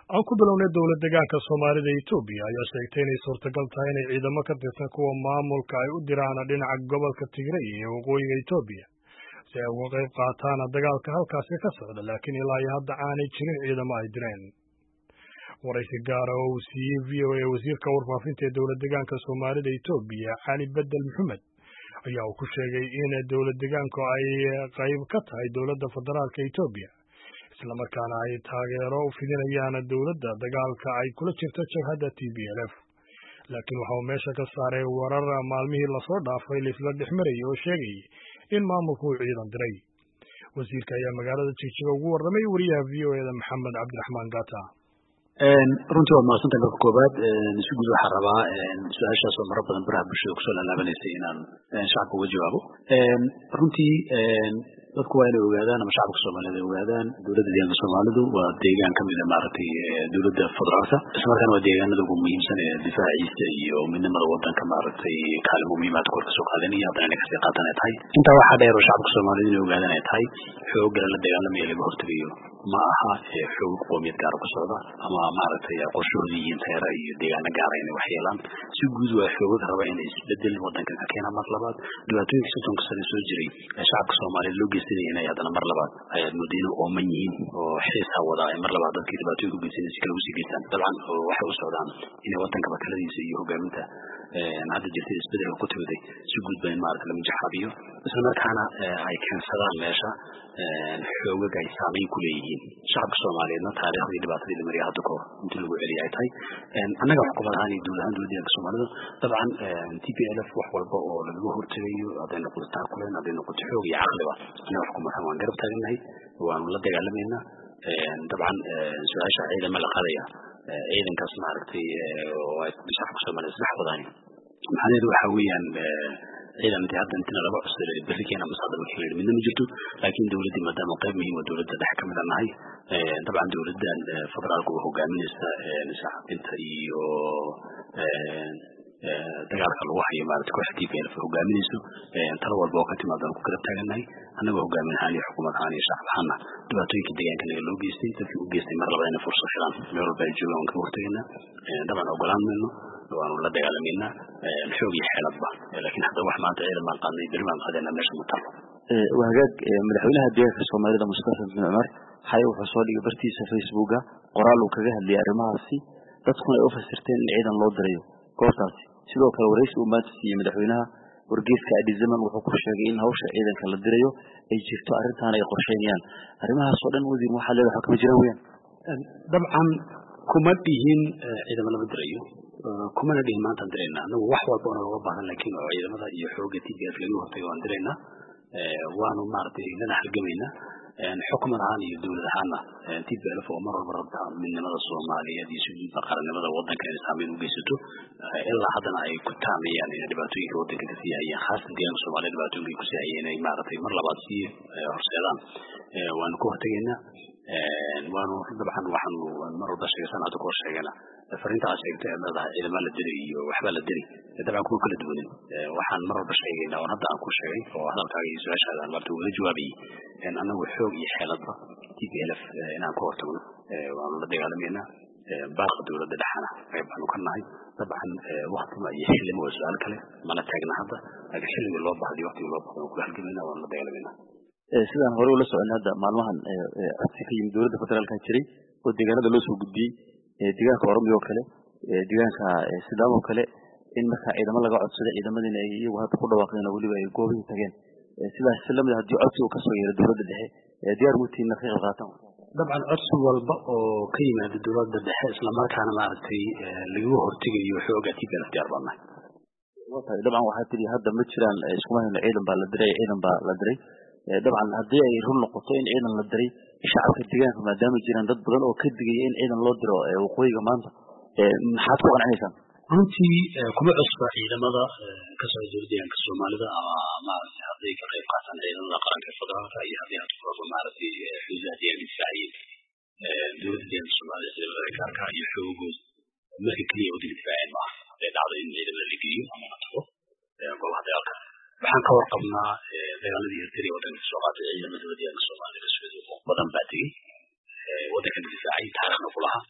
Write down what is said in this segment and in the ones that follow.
aan ku bilownay dowlad degaanka soomaalida etoobiya ayaa sheegtay inay suurtagal tahay inay ciidamo ka tirsan kuwa maamulka ay u diraan dhinaca gobolka tigray ee waqooyiga etoobiya si ay uga qayb qaataan dagaalka halkaasi ka socda laakiin ilaa iyo hadda aanay jirin ciidamo ay direen waraysi gaara oo uu siiyey v o a wasiirka warfaafinta ee dowlad degaanka soomaalida etoobiya cali bedel maxamed ayaa uu ku sheegay in dowlad degaanku ay qayb ka tahay dowladda federaalka etoobiya islamarkaana ay taageero u fidinayaan dowladda dagaalka ay kula jirto jabhadda t b l f laakiin waxa uu meesha ka saaray warar maalmihii lasoo dhaafay laisla dhex marayay oo sheegayay in maamulku uu ciidan diray wasiirka ayaa magaalada jigjiga ugu warramay wariyaha v o eda maxamed cabdiraxmaan gata runtii waa mahadsantahay marka koobaad si guud waxaa rabaa su-aashaas oo maro badan baraha bulshada kusoo laalaabanaysay inaan shacabka uga jawaabo runtii dadku waa inay ogaadaan ama shacabka soomaaliyed ay ogaadaan dowladda deegaanka soomaalidu waa deegaan kamid a maaragtay dowladda federaalka islamarkaana waa deegaanada ugu muhiimsan ee difaaciisa iyo midnimada wadanka maaragtay kaalin muhiimaad kor kasoo qaadanaya haddana inay kasii qaatan ay tahay intaa waxaa dheer oo shacabka soomaaliyed inay ogaadaan ay tahay xoogala la dagaalamaya laga hortegayo ma aha xoog qoomiyad gaara ku socda ama maaragtay qorshahooda yihiin teera iyo deegaano gaara inay wax yeelaan si guud waa xoogad raba inay isbedel wadankan ka keenaan mar labaad dhibaatooyinka soddonka sane soo jiray ee shacabka soomaaliyeed loo geysanaya inay haddana mar labaad ayaad mooda inay ooman yihiin oo xiisa wadaa ay mar labaad dadkii dhibaatooyinka ugeysanaya si kale usii geystaan dabcan waxay u socdaan inay wadanka bataladiisa iyo hogaaminta hadda jirtay isbedelka ku timiday si guud ba in maarata la mujaxaabiyo islamarkaana ay keensadaan meesha xoogag ay saameyn ku leeyihiin shacabka soomaaliyeedna taariikhdii dhibaatadii la mariyay hadda kahor intii lagu celiya ay tahay annaga xukuumad ahaan iyo dowlad ahaan dowladda deegaanka soomaalida dabcan t p l f wax walba oo lagaga hortegayo hadday noqoto taakuleen hadday noqoto xoog iyo caqliba annaga xukuumad ahaan waan garab taagannahay waanu la dagaalamaynaa dabcan su-aasha ciidama la qaadaya ciidankaas maaragtay oo ay shacabka soomaaliyed isdhex wadaani macnaheedu waxa weeyaan ciidan intii hadda intina laba cusub berri keena masaada markii la yidhi midna ma jirto laakiin dowladdii maadaama qayb muhiim oo dowladda dhex kamid a nahay dabcan dowladdan federaalka oo hogaaminaysa shacabinta iyo dagaalka lagu hayo maarata kooxda t p l hogaaminayso talo walba oo ka timaadaan ku garab taagannahay annagoo hogaamin ahaan iyo xukuumad ahaan iyo shacab ahaana dhibaatooyinka deegaanka naga loo geystay dadkii u geystay mar labada inay fursad helaan meel walba ay joogaan waan kaga hortegaynaa dabcan ogolaan mayno waanu la dagaalamayna xoog iyo xeeladba laakiin hadda wax maanta ciidan baan qaadnay beri baan qaadayna meesha ma talo waa hagaag madaxweynaha deegaanka soomaalida mustafa bin cumar xalay wuxuu soo dhigay bartiisa facebooka qoraal uu kaga hadlayay arrimahaasi dadkuna ay u fasirteen in ciidan loo dirayo goortaasi sidoo kale waraysi uu maanta siiyey madaxweynaha wargeyska adizaman wuxuu ku sheegay in hawsha ciidanka la dirayo ay jirto arrintaana ay qorsheynayaan arrimahaas oo dhan wasiir waxaa leedahay waxba kama jiraan weyaan dabcan kuma dhihin ciidamo lama dirayo kumana dhihin maantaan dirayna anagu wax walba ona looga baahan laakiin oo ciidamada iyo xooga t b f laga hortago waan diraynaa waanu maaragtay lana halgamaynaa xukuman ahaan iyo dowlad ahaanna t p l f oo mar walba rabta midnimada soomaaliyeed iyo sujuudda qarannimada wadanka inay saameyn u geysato ilaa haddana ay ku taamayaan inay dhibaatooyinka wadanka kasii hayeen khaasatan deegaanka soomaliya dhibaatooyinka ay kusii hayeen inay maaragtay mar labaad sii horseedaan waanu ka hortegaynaa waanu dabcan waxaanu mar walba sheegsan hadda kahor sheegana fariinta aad sheegtay aad leedahay ciidama la diray iyo waxbaa la diray dabcan kuma kala duwanin waxaan mar walba sheegaynaa oon hadda aan ku sheegay oo hadalkaaga iyo su-aashaada aan maarta uga jawaabayay annagu xoog iyo xeeladba t p l f inaan ka hortagno waanu la dagaalamaynaa baaqa dowladda dhexana qayb baanu ka nahay dabcan waktima iyo xillima waa su-aal kale mana taagna hadda laakiin xilligii loo bahday waktigii loo bahday waan kula halgamaynaa waanu la dagaalamaynaa sidaan hore ula socon hadda maalmahan codsi ka yimid dowladda federaalka jiray oo deegaanada loo soo gudbiyey deegaanka oromiya oo kale deegaanka sidaam oo kale in markaa ciidamo laga codsado ciidamadiina ay iyagu hadda ku dhawaaqdeen oo weliba ay goobihii tageen sidaas si lamid haddii codsi uu kasoo yeero dowladda dhexe diyaar mutiina ka qayb qaataan dabcan codsi walba oo ka yimaada dowladda dhexe islamarkaana maaragtay lagaga hortegayo xooga t p l diyaar baan nahay dabcan waxaa tidhi hadda ma jiraan iskuma hayno ciidan baa la diray ciidan baa la diray dabcan haddii ay run noqoto in ciidan la diray shacabka deegaanka maadaama jiraan dad badan oo ka digaya in ciidan loo diro waqooyiga maanta maxaad ku qancinaysaan runtii kuma cusba ciidamada ka socda dowladda deegaanka soomaalida ama maaragtay hadday ka qayb qaataan ciidamada qaranka federaalka iyo haddii had kulaba maaragtay xuduudaha deegaanka difaaciyeen dowladda deegaanka soomaalida ciidamada gaarka iyo xoogooda marka keliya waddanka difaaceen maaha hadday dhacdo in ciidamada la geeyo ama la tago goobaha dagaalka waxaan ka warqabnaa dagaaladii hirtari waddanka kasoo qaatay ciidamada deegaanka soomaalida badan baa tegey waddankan difaacay taariikhna ku lahaa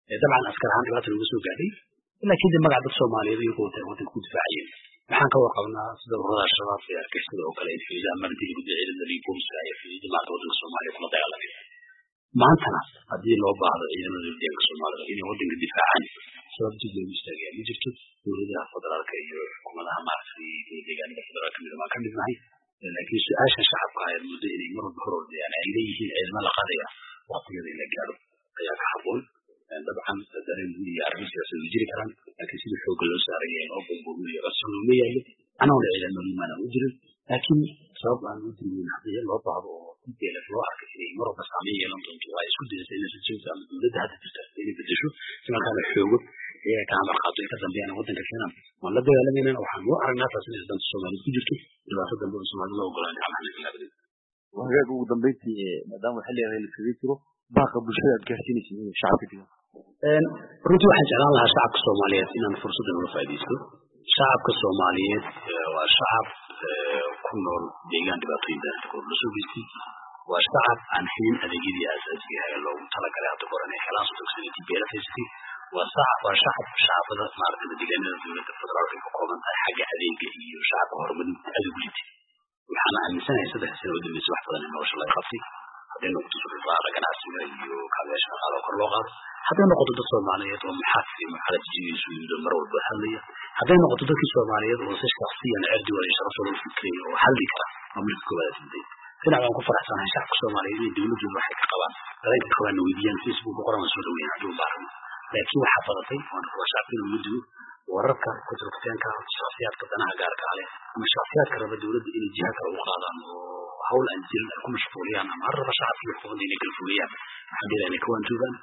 dabcan askar ahaan dhibaata laga soo gaadhay laakiin de magac dad soomaaliyeed iyagoo wadanka ku difaacayeen waxaan ka warqabnaa sida ururada shabaab ee argixisada oo kale xuduudaha marinta iyo gudda ciidamada iyo booliska ay xuduuda maarta wadanka soomaaliya kula dagaalameen maantana haddii loo baahdo ciidamada deeganka soomaalida inay wadanka difaacaan sabab dib loogu istaagaya ma jirto dowladaha federaalka iyo xukuumadaha maaragtay deegaanada federaalka mid waan ka midnahay laakiin su-aasha shacabka ay muddo inay mar walba hor ordayaan ay leeyihiin ciidamo la qadaya waqtigeeda in la gaadho ayaa ka haboon dabcan dareen guud iyo arrin siyaasad way jiri karaan laakiin sidii xoogga loo saaraya in oo bamboominayo codsan looma yaallo anaguna ciidamo limaana u jirin laakiin sabab aan u dirweyn haddii loo baahdo oo dlf loo arkay inay mar walba saameyn yeelan doonto waa isku dayasa inay rajayso ama dowladda hadda jirta inay bedesho si markaana xoogo iyaga ka amar qaato ay ka dambeeyaan waddanka keenan waan la dagaalamayna waxaan u aragnaa taas inay danta soomaaliyed ku jirto dhibaato dambe oo soomaalida loo ogolaan gacmaha laga hagaag ugu dambeyntii maadaama xilliga la kaga jiro baaqa bulshada aad gaarsiinaysa shacabka degan runtii waxaan jeclaan lahaa shacabka soomaaliyeed inaan fursaddan uga faaidaysto shacabka soomaaliyeed waa shacab ku nool deegaan dhibaatooyin daanta kor la soo geystay waa shacab aan helin adeegyadii aasaasiga ahaa ee loogu talagalay hadda hore inay helaan sodogsanati beela haysatay waa shacab waa shacab shacabada maaragtay deegaanada dowladda federaalka ka kooban tahay xagga adeega iyo shacabka horumarinta aad ugu litay waxaana aaminsanahay saddex sano oo dambeysa wax badan in nolosha laga qabtay hadday noqoto suuqaada ganacsiga iyo kaabeyaasha dhaqaala oo kor loo qaado hadday noqoto dad soomaaliyeed oo maxaadka iyo maxalad jijigiisu yimid mar walba hadlaya hadday noqoto dadkii soomaaliyeed oo si shaksiyan cirdigooda iyo sharaftooda u fikraya oo hadli kara waa marka koowaad timday dhinac waan ku faraxsanahay shacabka soomaaliyeed inay dowladooda waxay ka qabaan dareenka qabaan weydiiyaan facebook qoran waan soo dhaweyn haddii u baahan laakiin waxaa badatay waan rabaa shacabka inuu mudigo wararka kuturkuteenka shaksiyaadka danaha gaarka leh ama shaksiyaadka raba dowladda inay jiha kale u qaadaan oo hawl aan jirin ay ku mashquuliyaan ama har raba shacabka iyo xuquuqda inay kala fuliyaan waxaan dhiraa inay ka waanjoogaan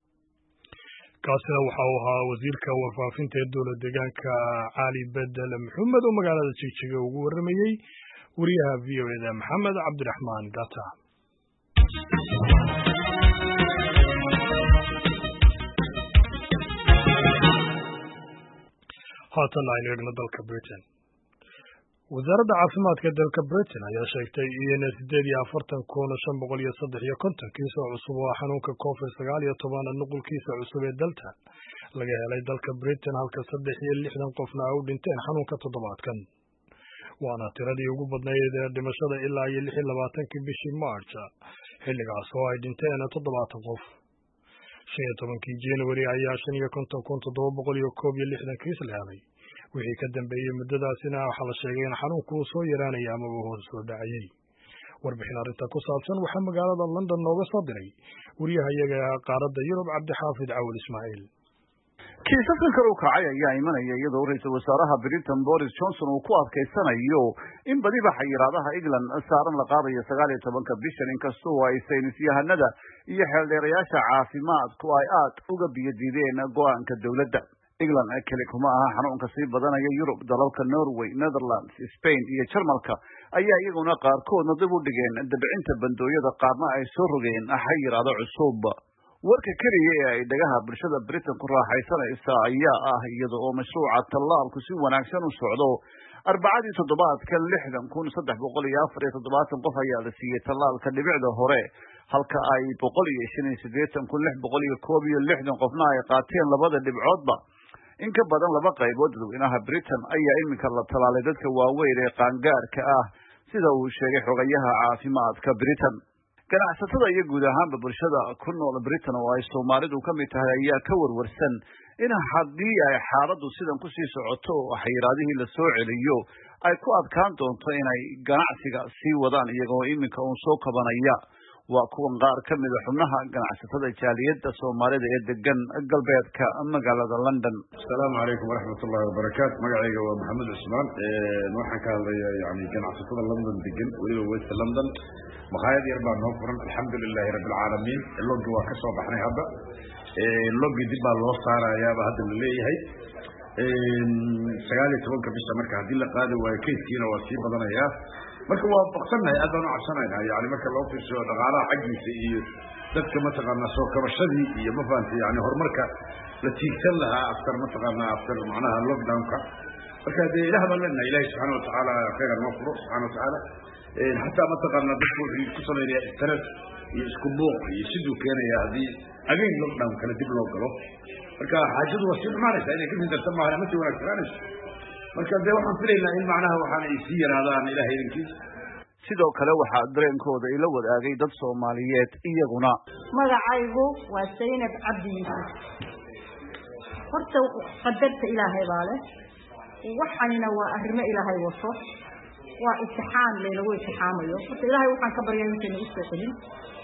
kaasina waxa uu ahaa wasiirka warfaafinta ee dowlad deegaanka cali bedel maxamed oo magaalada jigjiga ugu warramayey wariyaha v o eda maxamed cabdiraxmaan gata haatan aynu eegno dalka britain wasaaradda caafimaadka dalka britain ayaa sheegtay in sideed iyo afartan kun shan boqol iyo saddex iyo konton kiis oo cusub oo xanuunka covid sagaal iyo toban nuqulkiisa cusub ee dalta laga helay dalka britain halka saddex iyo lixdan qofna ay u dhinteen xanuunka toddobaadkan waana tiradii ugu badnayd ee dhimashada ilaa iyo lix iyo labaatankii bishii march xilligaas oo ay dhinteen toddobaatan qof shan iyo tobankii january ayaa shan iyo konton kun toddoba boqol iyo koob iyo lixdan kiis la helay wixii ka dambeeyey muddadaasina waxaa la sheegay in xanuunku uu soo yaraanaya amaba hoos soo dhacayey warbixin arrinta ku saabsan waxaa magaalada london nooga soo diray wariyaha iyaga qaaradda yurub cabdixaafid cawal ismaaciil kiisaskan kale u kacay ayaa imanaya iyadoo ra-iisul wasaaraha britain boris johnson uu ku adkaysanayo in badiba xayiraadaha england saaran la qaadayo sagaal iyo tobanka bishan inkastoo ay saynis yahanada iyo xeeldheerayaasha caafimaadku ay aad uga biyadiideen go-aanka dowladda england keli kuma aha xanuunka sii badanaya yurub dalalka norway netherlands spain iyo jarmalka ayaa iyaguna qaarkoodna dib u dhigeen dabcinta bandooyada qaarna ay soo rogeen xayiraado cusub warka keliya ee ay dhagaha bulshada britain ku raaxaysanaysa ayaa ah iyada oo mashruuca tallaalku si wanaagsan u socdo arbacadii toddobaadkan lixdan kun saddex boqol iyo afar iyo toddobaatan qof ayaa la siiyey tallaalka dhibicda hore halka ay boqol iyo shan iyo siddeetan kun lix boqol iyo koob iyo lixdan qofna ay qaateen labada dhibcoodba in ka badan laba qaybood dadweynaha britain ayaa iminka la tallaalay dadka waaweyn ee qaangaarka ah sida uu sheegay xogayaha caafimaadka britain ganacsatada iyo guud ahaanba bulshada ku nool britain oo ay soomaalidu ka mid tahay ayaa ka warwarsan in haddii ay xaaladdu sidan kusii socoto oo xayiraadihii la soo celiyo ay ku adkaan doonto inay ganacsiga sii wadaan iyagoo iminka uun soo kabanaya waa kuwan qaar ka mida xubnaha ganacsatada jaaliyadda soomaalida ee degan galbeedka magaalada london asalaamu calaykum waraxmat ullahi wabarakaatu magacayga waa maxamed cusmaan waxaan ka hadlayaa yani ganacsatada london degan weliba west london makhaayad yar baa noo furan alxamdu lilahi rabbilcaalamiin logi waa ka soo baxnay hadda logi dib baa loo saarayaaba hadda la leeyahay sagaal iyo tobanka bisha marka haddii la qaadi waayo kayskiina waa sii badanayaa marka waa baqsannahay aad baan u cabsanaynaa yani marka loo fiirsado dhaqaalaha xaggiisa iyo dadka mataqaanaa soo kabashadii iyo ma fahamtay yani horumarka la tiigsan lahaa after mataqaanaa after macnaha lockdownka marka dee ilaah baan leenahay ilahi subxaana watacaala khayra noo furo subxana watacaala xataa mataqaana dadku wuxuu ku samaynaya stress iyo isku buuq iyo siduu keenaya haddii again lockdown kale dib loo galo marka xaajadu waa sii xumaanaysa inay kasii darta maahan ama sii wanaagsananayso marka dee waxaan filaynaa in macnaha waxaan ay sii yaraadaan ilahay idinkiisa sidoo kale waxaa dareenkooda ila wadaagay dad soomaaliyeed iyaguna magacaygu waa saynab cabdi yuusuf horta qadarta ilaahay baa leh waxanina waa arrimo ilaahay wato waa imtixaan laynagu imtixaamayo horta ilaahay waxaan ka baryaa intayna usoo celin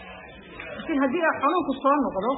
laakiin haddii a xanuunku soo noqdo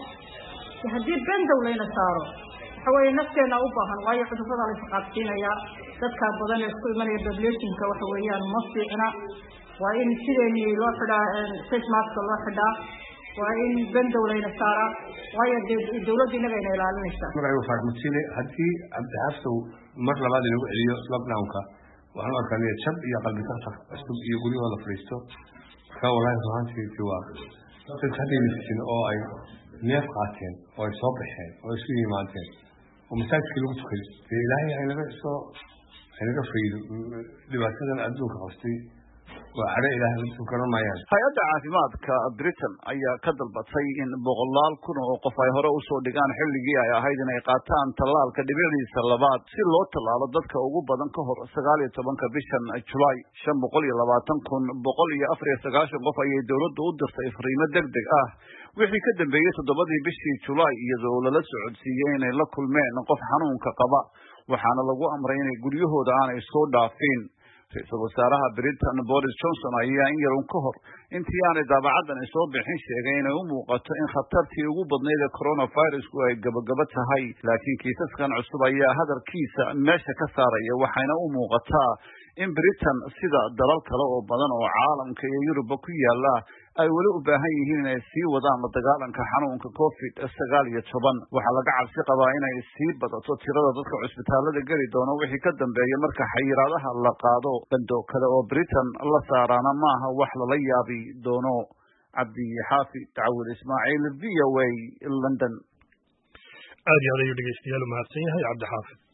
haddii bendow layna saaro waxa weeye nafteena u baahan waayo cudurrada la isqaadsiinayaa dadkaa badan ee isku imanaya populationka waxa weeyaan ma fiicna waa in sideenii loo xidhaa face maska loo xidhaa waa in bendow layna saaraa waayo dee dawladda inagayna ilaalinaysaa magacaygu faarmasile haddii cabdixafsow mar labaad inagu celiyo lockdownka waxaan u arkaa niyad jab iyo qalbi taqtaq cusub iyo guryahooda fadhiisto marka wallahi ruhaantiisi waa dadka hadday nafsin oo ay neef qaateen oo ay soo baxeen oo isu yimaadeen oo masaajidkii lagu tukay dee ilaahay haynaga soo haynaga faydo dhibaatadan adduunka qabtay waa cadho ilaahay dadku garan maayaan hay-adda caafimaadka britain ayaa ka dalbatay in boqolaal kun oo qof ay hore usoo dhigaan xilligii ay ahayd inay qaataan tallaalka dhibicdiisa labaad si loo tallaalo dadka ugu badan ka hor sagaal iyo tobanka bishan julaay shan boqol iyo labaatan kun boqol iyo afar iyo sagaashan qof ayay dowladdu u dirtay fariimo deg deg ah wixii ka dambeeyey toddobadii bishii julaay iyadoo lala socodsiiyey inay la kulmeen qof xanuunka qaba waxaana lagu amray inay guryahooda aanay soo dhaafin ra-iisul wasaaraha britain boris johnson ayaa in yarun ka hor intii aanay daabacaddan soo bixin sheegay inay u muuqato in khatartii ugu badnayd ee coronavirusku ay gabagaba tahay laakiin kiisaskan cusub ayaa hadalkiisa meesha ka saaraya waxayna u muuqataa in britain sida dalal kale oo badan oo caalamka iyo yuruba ku yaala ay weli u baahan yihiin inay sii wadaan la dagaalanka xanuunka covid sagaal iyo toban waxaa laga cabsi qabaa inay sii badato tirada dadka cusbitaalada geli doono wixii ka dambeeya marka xayiraadaha la qaado bandoo kale oo britain la saaraana maaha wax lala yaabi doono cabdi xaafi tacawud ismaaciil v o a london aad iyo aad ayuu dhegeystayaal u mahadsan yahay cabdi xaafid